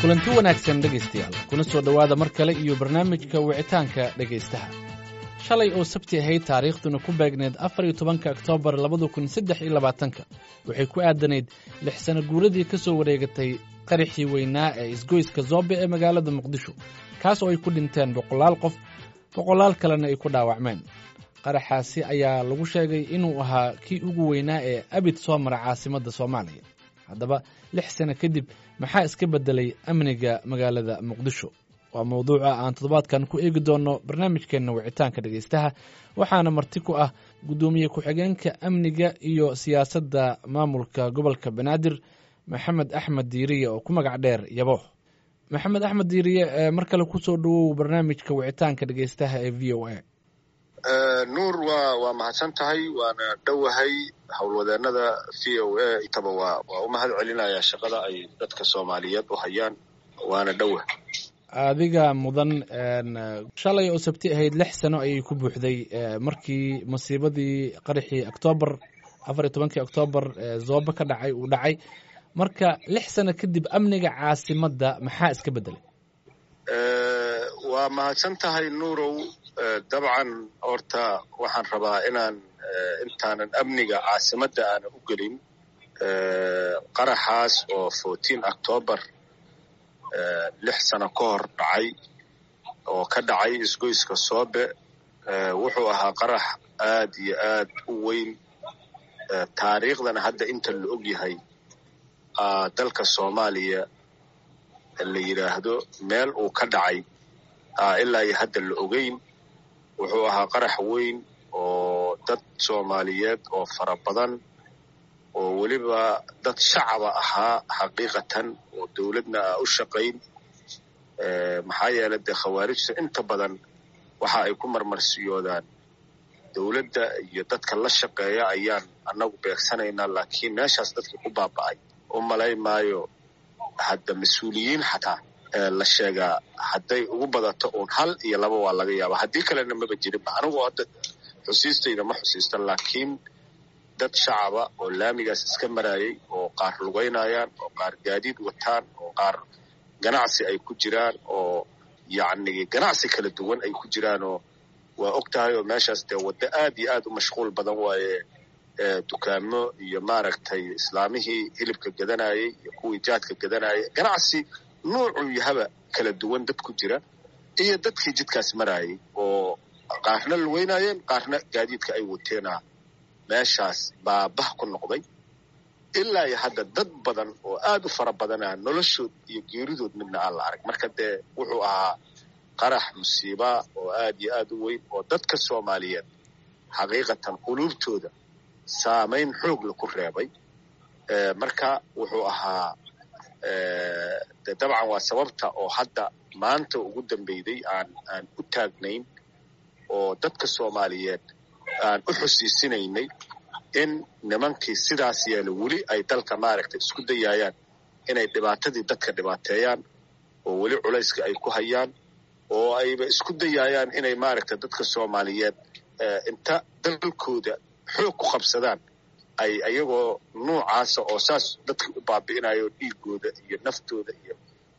kulanti wanaagsan dhegaystayaal kuna soo dhowaada mar kale iyo barnaamijka wicitaanka dhegaystaha shalay oo sabti ahayd taariikhduna ku beegneed afar iyo tobanka oktoobar labada kun saddex iyo labaatanka waxay ku aadanayd lix sano guuradii ka soo wareegatay qaraxii weynaa ee isgoyska zoobe ee magaalada muqdisho kaas oo ay ku dhinteen boqolaal qof boqolaal kalena ay ku dhaawacmeen qaraxaasi ayaa lagu sheegay inuu ahaa kii ugu weynaa ee abid soo mara caasimadda soomaaliya haddaba lix sano kadib maxaa iska beddelay amniga magaalada muqdisho waa mawduuca aan toddobaadkan ku eegi doonno barnaamijkeenna wicitaanka dhegaystaha waxaana marti ku ah guddoomiye ku-xigeenka amniga iyo siyaasadda maamulka gobolka banaadir maxamed axmed diiriye oo ku magac dheer yabo maxamed axmed diiriye mar kale kusoo dhowow barnaamijka wicitaanka dhegaystaha ee v o a nuur waa waa mahadsan tahay waana dhowahay howlwadeenada v o a intaba waa waa u mahad celinayaa shaqada ay dadka soomaaliyeed u hayaan waana dhowah adiga mudan shalay oo sabti ahayd lix sano ayay ku buuxday markii masiibadii qaraxii oktoobar afar iyo tobankii oktoobar zoobe ka dhacay uu dhacay marka lix sano kadib amniga caasimadda maxaa iska beddelay waa mahadsan tahay nuurow dabcan horta waxaan rabaa inaan intaanan amniga caasimadda aanan u gelin qaraxaas oo fourteen octoobar lix sano ka hor dhacay oo ka dhacay isgoyska soobe wuxuu ahaa qarax aad iyo aad u weyn taariikhdana hadda inta la og yahay dalka soomaaliya la yidhaahdo meel uu ka dhacay ilaa iyo hadda la ogeyn wuxuu ahaa qarax weyn oo dad soomaaliyeed oo fara badan oo weliba dad shacaba ahaa xaqiiqatan oo dowladna a u shaqayn maxaa yeelay dee khawaarijta inta badan waxa ay ku marmarsiyoodaan dowladda iyo dadka la shaqeeya ayaan annagu beegsanaynaa laakiin meeshaas dadkii ku baaba'ay u malay maayo hadda mas-uuliyiin xataa la sheegaa hadday ugu badato uun hal iyo laba waa laga yaaba haddii kalena maba jirinba anigu hadda xusiistayda ma xusiista laakiin dad shacaba oo laamigaas iska maraayay oo qaar lugaynayaan oo qaar gaadiid wataan oo qaar ganacsi ay ku jiraan oo yacni ganacsi kala duwan ay ku jiraan oo waa og tahay oo meeshaas dee waddo aad iyo aad u mashquul badan waaye dukaamo iyo maaragtay islaamihii hilibka gadanayay iyo kuwii jaadka gadanayay ganacsi nuucuu yahaba kala duwan dad ku jira iyo dadkii jidkaas maraayay oo qaarna lugeynayeen qaarna gaadiidka ay wateena meeshaas baabah ku noqday ilaa iyo hadda dad badan oo aad u fara badanaa noloshood iyo geeridood midna aan la arag marka dee wuxuu ahaa qarax musiiba oo aad iyo aad u weyn oo dadka soomaaliyeed xaqiiqatan quluubtooda saamayn xoogla ku reebay marka wuxuu ahaa de dabcan waa sababta oo hadda maanta ugu dambeyday aan aan u taagnayn oo dadka soomaaliyeed aan u xusiisinaynay in nimankii sidaas yeela weli ay dalka maaragtay isku dayayaan inay dhibaatadii dadka dhibaateeyaan oo weli culayska ay ku hayaan oo ayba isku dayayaan inay maaragtay dadka soomaaliyeed inta dalkooda xoog ku qabsadaan ay ayagoo nuucaasa oo saas dadka u baabi'inayo dhiigooda iyo naftooda iyo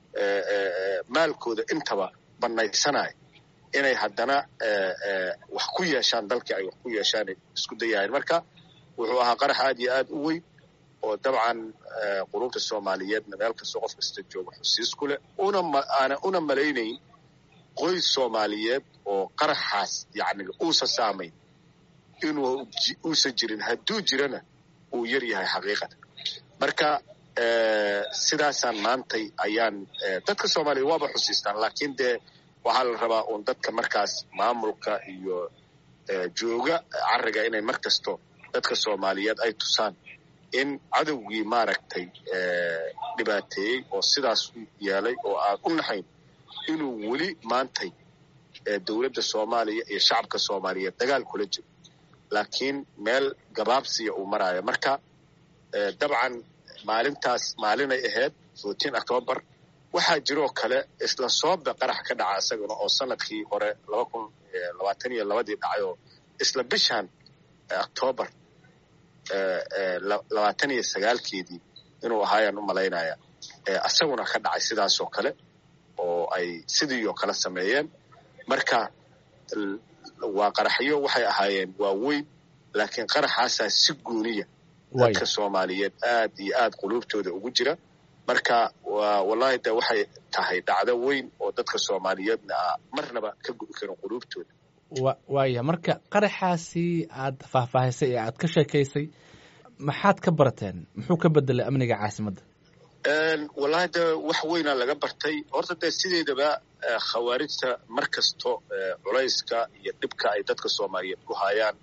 maalkooda intaba bannaysanaya inay haddana wax ku yeeshaan dalkii ay wax ku yeeshaan isku dayahayn marka wuxuu ahaa qarax aad iyo aad u weyn oo dabcan qulubta soomaaliyeedna meel kastoo qof kasta jooga xusiis ku leh unaana una malaynayn qoys soomaaliyeed oo qaraxaas yacni uusa saamayn inuu uusan jirin hadduu jirana uu yar yahay xaqiiqatan marka sidaasaan maantay ayaan dadka soomaaliya waaba xusiistaan laakiin dee waxaa la rabaa uun dadka markaas maamulka iyo jooga cariga inay mar kasto dadka soomaaliyeed ay tusaan in cadowgii maaragtay dhibaateeyey oo sidaas yeelay oo aan u naxayn inuu weli maantay dowladda soomaaliya iyo shacabka soomaaliyeed dagaal kula jiro laakiin meel gabaabsiya uu maraayo marka dabcan maalintaas maalinay ahayd fourteen octoobar waxaa jiroo kale isla soobe qarax ka dhaca isagana oo sanadkii hore laba kun labaatan iyo labadii dhacay oo isla bishan octoobar labaatan iyo sagaalkeedii inuu ahaayaan u malaynaya asaguna ka dhacay sidaasoo kale oo ay sidii oo kale sameeyeen marka waa qaraxyo waxay ahaayeen waa weyn laakiin qaraxaasaa si gooniya dadka soomaaliyeed aad iyo aad quluubtooda ugu jira marka wallahi de waxay tahay dhacdo weyn oo dadka soomaaliyeedna a marnaba ka gubi karin quluubtooda waaya marka qaraxaasi aad faahfaahisay ee aad ka sheekaysay maxaad ka barateen muxuu ka bedelay amniga caasimadda wallahi de wax weynaa laga bartay horta dee sideedaba khawaarijta mar kasto culayska iyo dhibka ay dadka soomaaliyeed ku hayaan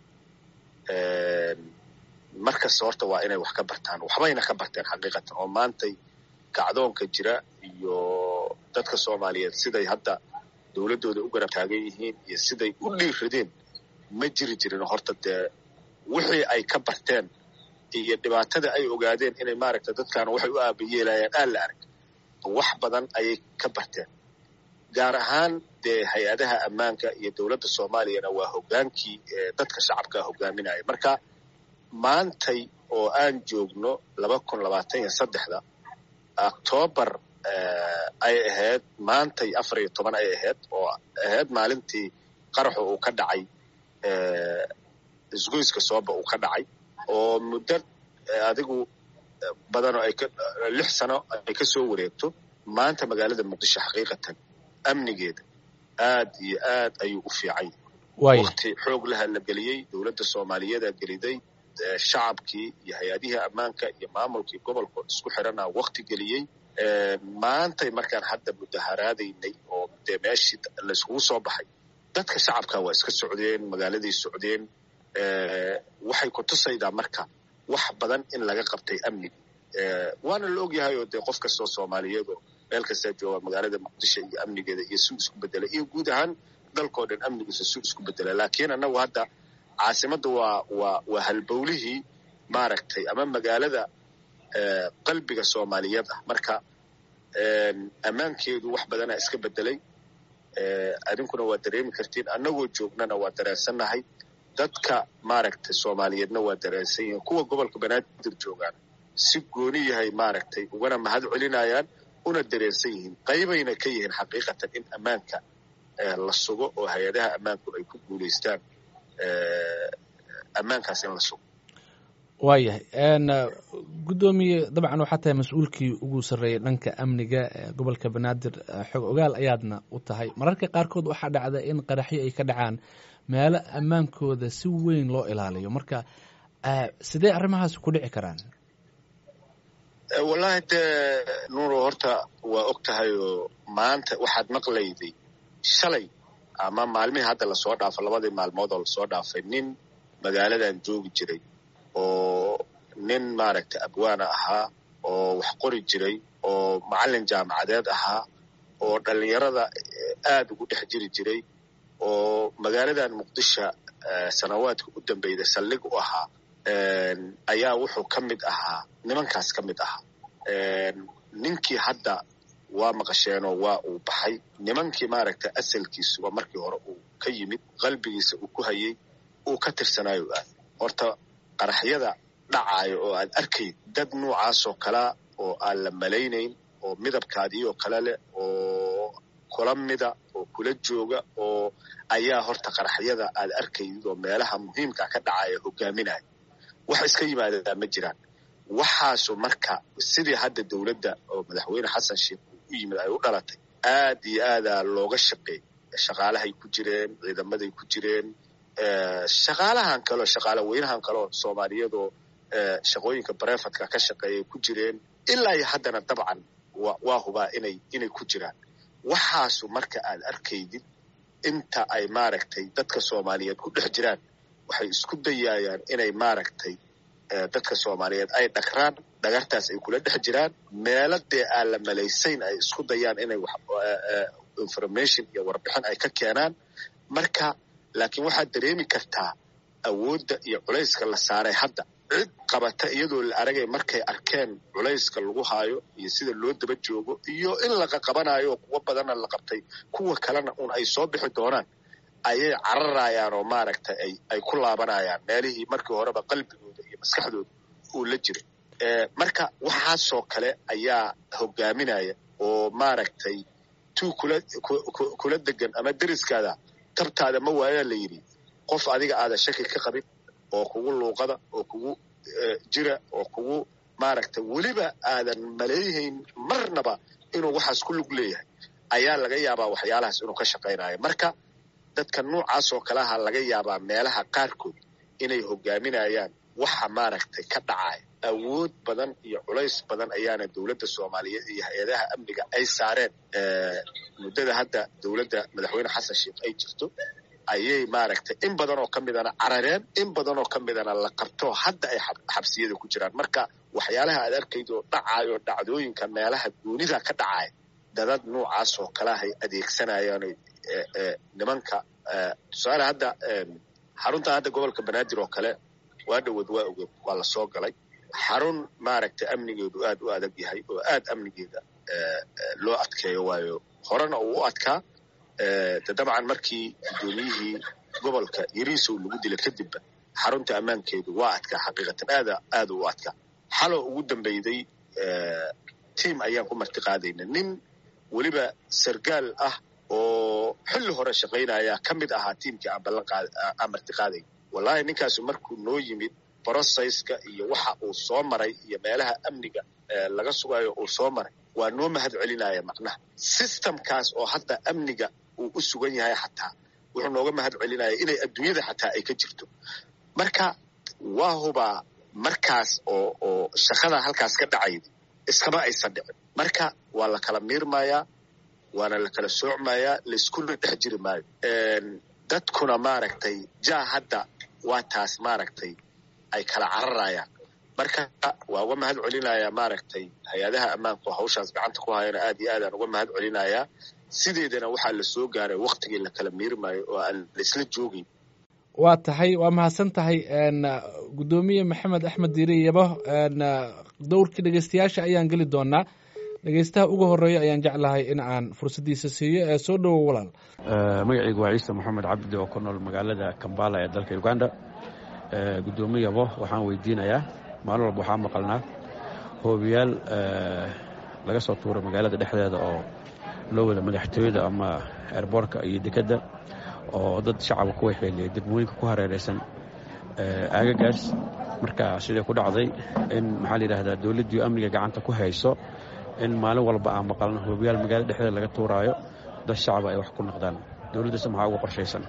mar kasta horta waa inay wax ka bartaan waxbayna ka barteen xaqiiqatan oo maantay kacdoonka jira iyo dadka soomaaliyeed siday hadda dowladdooda u garab taagan yihiin iyo siday u dhiiradeen ma jiri jirin horta dee wixii ay ka barteen iyo dhibaatada ay ogaadeen inay maaragta dadkaana waxay u aabayeelayaan aan la arag wax badan ayay ka barteen gaar ahaan dee hay-adaha ammaanka iyo dowladda soomaaliyana waa hoggaankii dadka shacabkaa hogaaminaya marka maantay oo aan joogno laba kun labaatan iyo saddexda octoobar ay ahayd maantay afar iyo toban ay ahayd oo ahayd maalintii qaraxu uu ka dhacay isgoyska sooba uu ka dhacay oo muddo adigu badanoo ay lix sano ay ka soo wareegto maanta magaalada muqdisho xaqiiqatan amnigeeda aad iyo aad ayuu u fiican yahay wakti xoog laha la geliyey dowladda soomaaliyeeda geliday shacabkii iyo hay-adihii ammaanka iyo maamulkii gobolka isku xirana wakti geliyey maantay markaan hadda mudaharaadaynay oo dee meeshii layskugu soo baxay dadka shacabka waa iska socdeen magaaladay socdeen waxay ku tusaydaa marka wax badan in laga qabtay amniga waana la ogyahay oo dee qof kastoo soomaaliyeed oo meel kastaa jooga magaalada muqdisho iyo amnigeeda iyo suu isku bedelay iyo guud ahaan dalkao dhan amnigiisa suu isku bedela laakiin annagu hadda caasimadda waa waa waa halbowlihii maaragtay ama magaalada qalbiga soomaaliyeed ah marka ammaankeedu wax badanaa iska bedelay adinkuna waa dareemi kartiin annagoo joognana waa dareensannahay dadka maaragtay soomaaliyeedna waa dareensan yihiin kuwa gobolka banaadir joogaan si gooni yahay maaragtay ugana mahad celinayaan una dareensan yihiin qaybayna ka yihiin xaqiiqatan in ammaanka la sugo oo hay-adaha ammaanku ay ku guulaystaan ammaankaas in la sugo waayahay guddoomiye dabcan waxaa tahay mas-uulkii ugu sarreeyay dhanka amniga gobolka banaadir xog ogaal ayaadna u tahay mararka qaarkood waxaa dhacda in qaraxyo ay ka dhacaan meelo ammaankooda si weyn loo ilaaliyo marka sidee arrimahaas ku dhici karaan wallahi dee nuuro horta waa og tahay oo maanta waxaad maqlayday shalay ama maalmihii hadda lasoo dhaafo labadii maalmood oo lasoo dhaafay nin magaaladan joogi jiray oo nin maaragtay abwaana ahaa oo wax qori jiray oo macallin jaamacadeed ahaa oo dhallinyarada aad ugu dhex jiri jiray oo magaaladan muqdisho sanawaadka u dambeyda saldhig u ahaa ayaa wuxuu ka mid ahaa nimankaas ka mid ahaa ninkii hadda waa maqasheenoo waa uu baxay nimankii maaragtay asalkiisuba markii hore uu ka yimid qalbigiisa uu ku hayay uu ka tirsanaayo aad horta qaraxyada dhacaayo oo aad arkayd dad noocaasoo kalea oo aan la malaynayn oo midabkaadii oo kale leh oo kula mida oo kula jooga oo ayaa horta qaraxyada aad arkaydid oo meelaha muhiimka ka dhacaya hogaaminaya wax iska yimaadaa ma jiraan waxaasu marka sidii hadda dowladda oo madaxweyne xasan sheekh uu u yimid ay u dhalatay aad iyo aadaa looga shaqeey shaqaalahay ku jireen ciidamaday ku jireen shaqaalahan kaleo shaqaala weynahan kaleoo soomaaliyadoo shaqooyinka barefadka ka shaqeeyay ku jireen ilaa iyo haddana dabcan waa hubaa inay inay ku jiraan waxaasu marka aad arkaydid inta ay maaragtay dadka soomaaliyeed ku dhex jiraan waxay isku dayayaan inay maaragtay dadka soomaaliyeed ay dhagraan dhagartaas ay kula dhex jiraan meelo dee aan la malaysayn ay isku dayaan inay information iyo warbixin ay ka keenaan marka laakiin waxaad dareemi kartaa awoodda iyo culayska la saaray hadda cid qabata iyadoo la aragay markay arkeen culayska lagu haayo iyo sida loo daba joogo iyo in laqa qabanayo kuwo badanna la qabtay kuwa kalena un ay soo bixi doonaan ayay cararayaan oo maaragtay ay ay ku laabanayaan meelihii markii horeba qalbigooda iyo maskaxdooda uu la jiray marka waxaasoo kale ayaa hogaaminaya oo maaragtay tuu kula kula degan ama deriskaada tabtaada ma waayaa la yidhi qof adiga aadan shaki ka qabin oo kugu luuqada oo kugu jira oo kugu maaragtay weliba aadan maleeyahayn marnaba inuu waxaas ku lug leeyahay ayaa laga yaabaa waxyaalahaas inuu ka shaqaynayo marka dadka noocaas oo kaleha laga yaabaa meelaha qaarkood inay hogaaminayaan waxa maaragtay ka dhacaya awood badan iyo culays badan ayaana dowladda soomaaliyeed iyo hay-adaha amniga ay saareen muddada hadda dowladda madaxweyne xasan sheekh ay jirto ayay maaragtay in badan oo ka midana carareen in badan oo ka midana la qabto hadda ay xabsiyada ku jiraan marka waxyaalaha aad arkaydo dhacayo dhacdooyinka meelaha goonida ka dhacaya dadad noocaas oo kalehay adeegsanayaan nimanka tusaale hadda xarunta hadda gobolka banaadir oo kale waa dhowood waa ogeed waa la soo galay xarun maaragtay amnigeedu aad u adag yahay oo aad amnigeeda loo adkeeyo waayo horena uu u adkaa de dabcan markii guddoomiyihii gobolka yariisow lagu dila kadibba xarunta ammaankeedu waa adkaa xaqiiqatan aada aada u adkaa xaloo ugu dambeyday tiam ayaan ku marti qaadayna nin weliba sargaal ah oo xilli hore shaqaynaya ka mid ahaa tiimkii aan ballan qaad aan marti qaadayn wallahi ninkaasu markuu noo yimid brocesska iyo waxa uu soo maray iyo meelaha amniga laga sugayo uu soo maray waa noo mahad celinaya macnaha systemkaas oo hadda amniga uu u sugan yahay xataa wuxuu nooga mahad celinaya inay adduunyada xataa ay ka jirto marka waa hubaa markaas oo oo shaqada halkaas ka dhacayda iskama aysan dhicin marka waa la kala miirmayaa waana la kala soocmayaa laiskula dhex jiri maayo dadkuna maaragtay jaa hadda waa taas maaragtay ay kala cararayaan marka waa uga mahad celinayaa maaragtay hay-adaha ammaanku hawshaas gacanta ku hayana aad iyo aadaan uga mahad celinayaa sideedana waxaa la soo gaaray waktigii la kala miirmayo oo aan laisla joogin waa tahay waa mahadsan tahay guddoomiye maxamed axmed diiri yabo dowrkii dhegeystayaasha ayaan geli doonaa dhegeystaha ugu horeeya ayaan jeclahay in aan fursaddiisa siiyo ee soo dhowow walaal magacaygu waa ciise moxamed cabdi oo ku nool magaalada kambala ee dalka uganda guddoomiye yabo waxaan weydiinayaa maalin walba waxaa maqalnaa hoobiyaal laga soo tuuro magaalada dhexdeeda oo loo wada madaxtooyada ama eerboorka iyo dekedda oo dad shacabka ku waxeeliyay degmooyinka ku hareeraysan aagagaas marka sidai ku dhacday in maxaa la yidhahdaa dowladdii amniga gacanta ku hayso in maalin walba aan maqalno hoobiyaal magaalada dhexdeeda laga tuuraayo dad shacaba ay wax ku noqdaan dowladdaas maxaa uga qorshaysan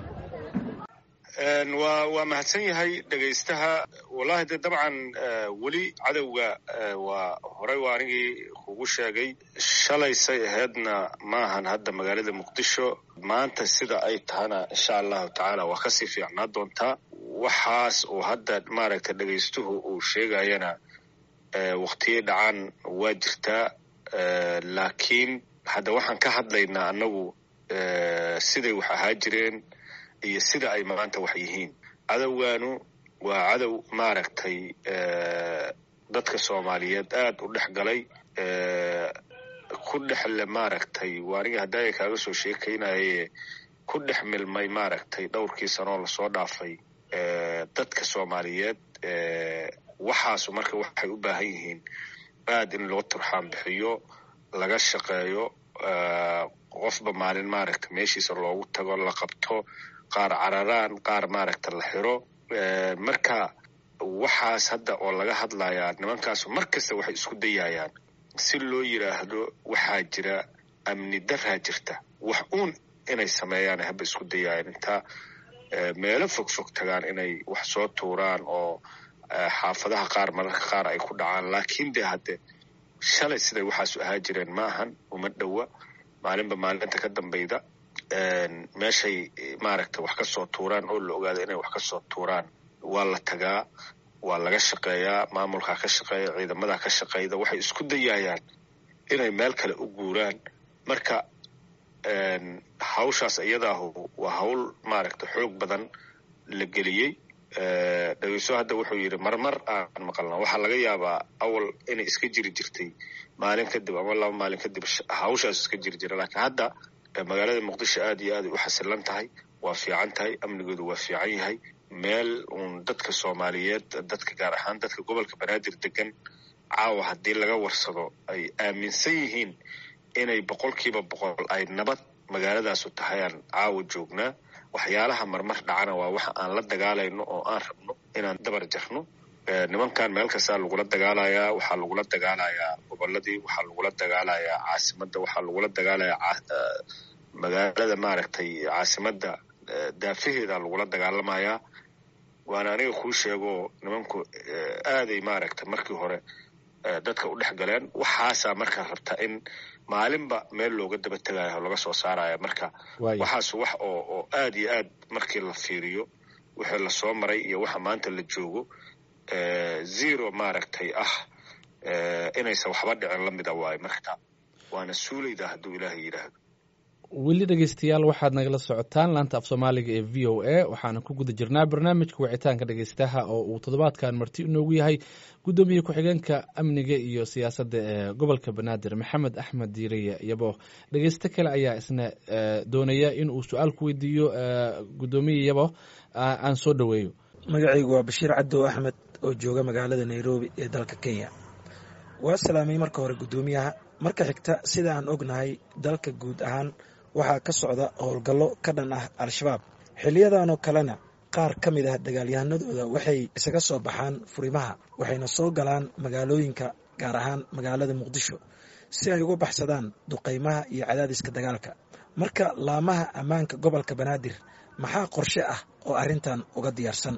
waa waa mahadsan yahay dhegaystaha wallahi de dabcan weli cadowga waa horey waa anigii kugu sheegay shalaysay ahaydna maahan hadda magaalada muqdisho maanta sida ay tahana insha allahu tacaala waa kasii fiicnaa doontaa waxaas uu hadda maaragta dhegaystuhu uu sheegayana waktiyay dhacaan waa jirtaa laakiin hadda waxaan ka hadlaynaa annagu siday wax ahaa jireen iyo sida ay maanta wax yihiin cadowgaanu waa cadow maaragtay dadka soomaaliyeed aad u dhex galay ku dhexle maaragtay waa aniga haddaaya kaaga soo sheekaynaye ku dhex milmay maaragtay dhowrkii sanoo lasoo dhaafay dadka soomaaliyeed waxaasu marka waxay u baahan yihiin aad in loo turxaan bixiyo laga shaqeeyo qofba maalin maaragta meeshiisa loogu tago la qabto qaar cararaan qaar maaragta la xiro marka waxaas hadda oo laga hadlayaa nimankaasu mar kasta waxay isku dayayaan si loo yidhaahdo waxaa jira amni daraa jirta wax uun inay sameeyaan haba isku dayayaan intaa meelo fog fog tagaan inay wax soo tuuraan oo xaafadaha qaar mararka qaar ay ku dhacaan laakiin de hadde shalay siday waxaasu ahaa jireen ma ahan uma dhowa maalinba maalinta ka dambayda meeshay maaragta wax ka soo tuuraan oo la ogaado inay wax ka soo tuuraan waa la tagaa waa laga shaqeeyaa maamulkaa ka shaqeeya ciidamadaa ka shaqeyda waxay isku dayayaan inay meel kale u guuraan marka hawshaas iyadaahu waa hawl maaragta xoog badan la geliyey dhegeyso hadda wuxuu yidhi marmar aan maqalna waxaa laga yaabaa awal inay iska jiri jirtay maalin kadib ama laba maalin kadib hawshaas iska jiri jira laakiin hadda magaalada muqdisho aad iyo aad ay u xasilan tahay waa fiican tahay amnigeedu waa fiican yahay meel uun dadka soomaaliyeed dadka gaar ahaan dadka gobolka banaadir degan caawa haddii laga warsado ay aaminsan yihiin inay boqolkiiba boqol ay nabad magaaladaasu tahay aan caawa joognaa waxyaalaha marmar dhacana waa waxa aan la dagaalayno oo aan rabno inaan dabar jarno nimankan meel kastaa lagula dagaalayaa waxaa lagula dagaalayaa goboladii waxaa lagula dagaalayaa caasimadda waxaa lagula dagaalayaa magaalada maaragtay caasimadda daafaheeda lagula dagaalamayaa waana aniga kuu sheego nimanku aaday maaragtay markii hore dadka u dhex galeen waxaasaa markaa rabta in maalinba meel looga daba tegaayo laga soo saaraya marka waxaas wax oo oo aad iyo aad markii la fiiriyo wixii lasoo maray iyo waxa maanta la joogo zero maaragtay ah inaysan waxba dhicin la mida waayo marka waana suulayda hadduu ilaahay yidhaahdo weli dhegeystayaal waxaad nagala socotaan laanta af soomaaliga ee v o a waxaana ku guda jirnaa barnaamijka wicitaanka dhegeystaha oo uu toddobaadkan marti inoogu yahay guddoomiye ku-xigeenka amniga iyo siyaasadda ee gobolka banaadir maxamed axmed diiriye yabo dhegeysto kale ayaa isna doonaya in uu su-aal ku weydiiyo guddoomiye yabo aan soo dhoweeyo magacaygu waa bashiir cadow axmed oo jooga magaalada nairobi ee dalka kenya waa salaamay marka hore guddoomiyaha marka xigta sida aan ognahay dalka guud ahaan waxaa ka socda howlgallo ka dhan ah al-shabaab xiliyadanoo kalena qaar ka mid ah dagaalyahanadooda waxay isaga soo baxaan furimaha waxayna soo galaan magaalooyinka gaar ahaan magaalada muqdisho si ay uga baxsadaan duqaymaha iyo cadaadiska dagaalka marka laamaha ammaanka gobolka banaadir maxaa qorshe ah oo arrintan uga diyaarsan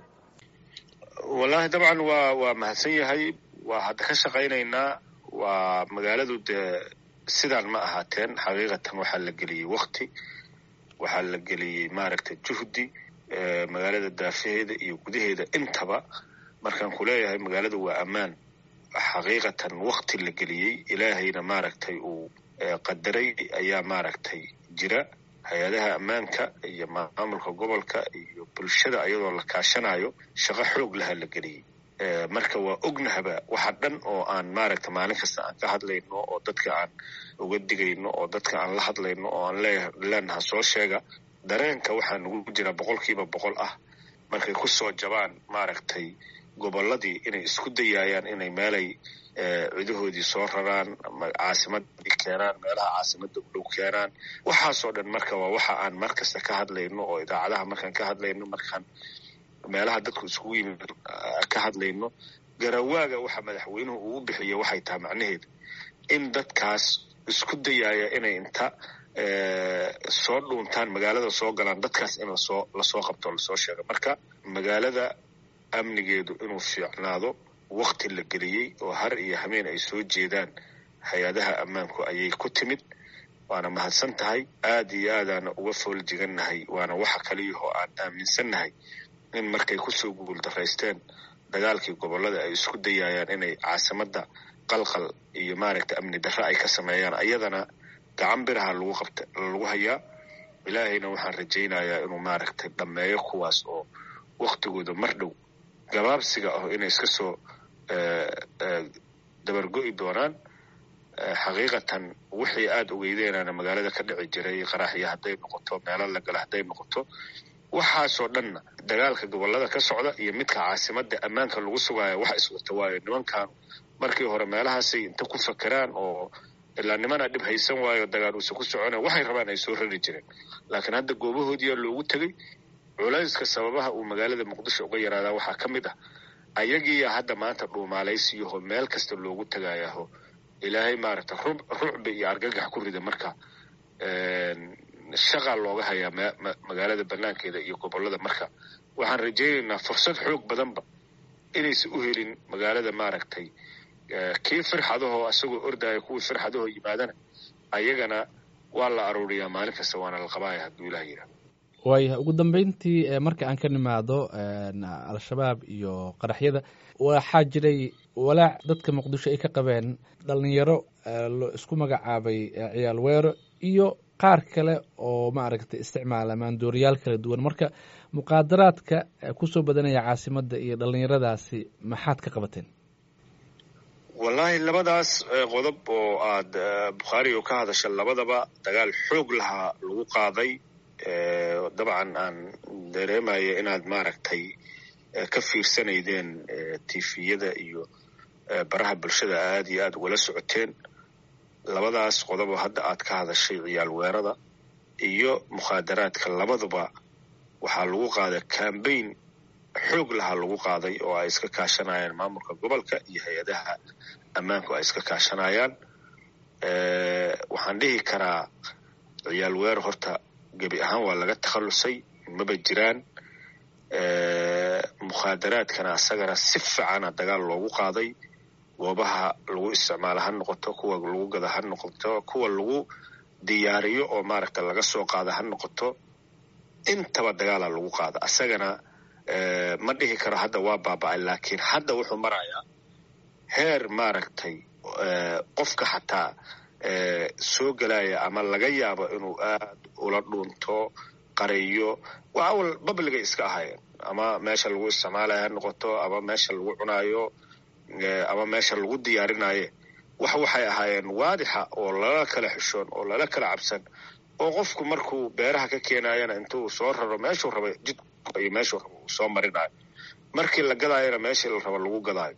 wallaahi dabcan waa waa mahadsan yahay waa hadda ka shaqaynaynaa waa magaaladu dee sidaan ma ahaateen xaqiiqatan waxaa la geliyey wakti waxaa la geliyey maaragtay juhdi magaalada daafaheeda iyo gudaheeda intaba markaan ku leeyahay magaalada waa ammaan xaqiiqatan wakti la geliyey ilaahayna maaragtay uu qadaray ayaa maaragtay jira hay-adaha ammaanka iyo maamulka gobolka iyo bulshada iyadoo la kaashanayo shaqo xoog laha la geliyey marka waa ognahaba waxa dhan oo aan maaragta maalin kasta aan ka hadlayno oo dadka aan uga digayno oo dadka aan la hadlayno oo aan leenaha soo sheega dareenka waxaa nagu jira boqolkiiba boqol ah markay ku soo jabaan maaragtay gobolladii inay isku dayaayaan inay meelay cidahoodii soo raraan caasimadii keenaan meelaha caasimada u dhow keenaan waxaasoo dhan marka waa waxa aan mar kasta ka hadlayno oo idaacadaha markaan ka hadlayno markaan meelaha dadku iskugu yimid ka hadlayno garawaaga waxa madaxweynuhu uu bixiya waxay tahay macnaheedu in dadkaas isku dayaaya inay inta soo dhuuntaan magaalada soo galaan dadkaas in lasoo lasoo qabto o lasoo sheego marka magaalada amnigeedu inuu fiicnaado wakti la geliyey oo har iyo hameen ay soo jeedaan hay-adaha ammaanku ayay ku timid waana mahadsan tahay aad iyo aadaana uga fool jigannahay waana waxa kaliyahoo aan aaminsannahay in markay kusoo guuldaraysteen dagaalkii gobollada ay isku dayaayaan inay caasimadda qalqal iyo maaragta amni darre ay ka sameeyaan ayadana gacan biraha lagu qabta lagu hayaa ilaahayna waxaan rajaynayaa inuu maaragtay dhammeeyo kuwaas oo waktigooda mar dhow gabaabsiga ah inay iska soo dabargo'i doonaan xaqiiqatan wixii aada ogeydeynana magaalada ka dhici jiray qaraxya hadday noqoto meelo la gala hadday noqoto waxaasoo dhanna dagaalka gobollada ka socda iyo midka caasimadda ammaanka lagu sugaayo wax iswata waayo nimankan markii hore meelahaasay inta ku fakeraan oo ilaa nimana dhib haysan waayo dagaal uusa ku socona waxay rabaan ay soo rari jireen laakiin hadda goobahoodiyaa loogu tegey culayska sababaha uu magaalada muqdisho uga yaraadaa waxaa ka mid ah ayagiiya hadda maanta dhuumaalaysiyaho meel kasta loogu tegaayaho ilaahay maaragta rucbi iyo argagax ku rida marka shaqaa looga hayaa magaalada banaankeeda iyo gobollada marka waxaan rajaynaynaa fursad xoog badanba inaysan u helin magaalada maaragtay kii firxadahoo isagoo ordaya kuwii firxadahoo yimaadana ayagana waa la aruuriyaa maalin kasta waana la qabaaya hadduu ilaah yidhaha waayahay ugu dambeyntii marka aan ka nimaado al-shabaab iyo qaraxyada waxaa jiray walaac dadka muqdisho ay ka qabeen dhalinyaro isku magacaabay ciyaal weero iyo qaar kale oo maaragtay isticmaala maandooriyaal kala duwan marka muqaadaraadka kusoo badanaya caasimadda iyo dhallinyaradaasi maxaad ka qabateen wallaahi labadaas qodob oo aad bukhaari oo ka hadasha labadaba dagaal xoog lahaa lagu qaaday dabcan aan dareemaya inaad maaragtay ka fiirsanaydeen tifiyada iyo baraha bulshada aad iyo aad ugala socoteen labadaas qodobo hadda aad ka hadashay ciyaal weerada iyo mukhaadaraadka labaduba waxaa lagu qaaday cambaign xoog lahaa lagu qaaday oo ay iska kaashanayaan maamulka gobolka iyo hay-adaha ammaanku ay iska kaashanayaan waxaan dhihi karaa ciyaal weer horta gebi ahaan waa laga takhallusay maba jiraan mukhaadaraadkana asagana si fiicana dagaal loogu qaaday goobaha lagu isticmaalo ha noqoto kuwa lagu gada ha noqoto kuwa lagu diyaariyo oo maaragta laga soo qaada ha noqoto intaba dagaala lagu qaada asagana ma dhihi karo hadda waa baaba-ay laakiin hadda wuxuu marayaa heer maaragtay qofka xataa soo gelaya ama laga yaabo inuu aad ula dhuunto qariyo waa awal babliga iska ahaayeen ama meesha lagu isticmaalaya ha noqoto ama meesha lagu cunaayo ama meesha lagu diyaarinaye wax waxay ahaayeen waadixa oo lala kala xishoon oo lala kala cabsan oo qofku markuu beeraha ka keenayana intuu soo raro meeshuu raba jid iyo meeshuu raba uu soo marinayo markii la gadaayana meeshii la raba lagu gadaayo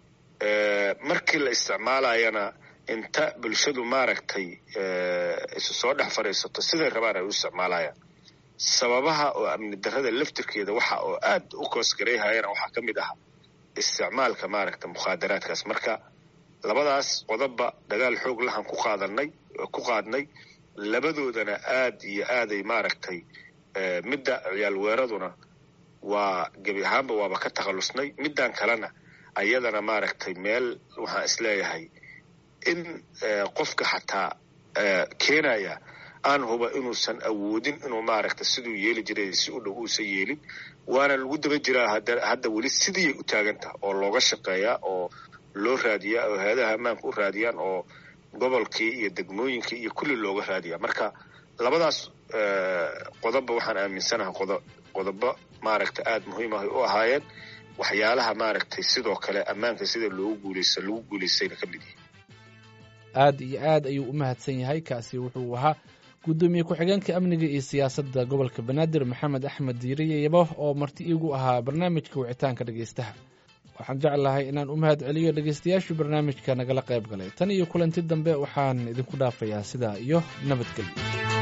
markii la isticmaalayana inta bulshadu maaragtay isu soo dhex fadhiisato siday rabaan ay u isticmaalayaan sababaha oo amni darrada laftirkeeda waxa oo aad u koosgarayhayana waxaa ka mid ah isticmaalka maaragta mukhaadaraadkaas marka labadaas qodobba dagaal xoog lahan ku qaadanay ku qaadnay labadoodana aad iyo aaday maaragtay midda ciyaal weeraduna waa gebi ahaanba waaba ka takhallusnay middan kalena ayadana maaragtay meel waxaan isleeyahay in qofka xataa keenaya aan huba inuusan awoodin inuu maaragta siduu yeeli jiray si u dhow uusan yeelin waana lagu daba jiraa hadda weli sidiiyay u taagantaha oo looga shaqeeyaa oo loo raadiyaa oo hay-adaha ammaanka u raadiyaan oo gobolkii iyo degmooyinkii iyo kulli looga raadiyaa marka labadaas qodobba waxaan aaminsanahay qodobo maaragta aad muhiim ah u ahaayeen waxyaalaha maaragtay sidoo kale ammaanka sida loogu guuleysa lagu guuleystayna ka mid yihin aad iyo aad ayuu u mahadsan yahay kaasi wuxuu ahaa guddoomiye ku-xigeenka amniga iyo siyaasadda gobolka banaadir maxamed axmed diiriye yabo oo marti iigu ahaa barnaamijka wicitaanka dhegaystaha waxaan jeclahay inaan u mahad celiyo dhegaystayaashii barnaamijka nagala qayb galay tan iyo kulanti dambe waxaan idinku dhaafayaa sidaa iyo nabadgelyo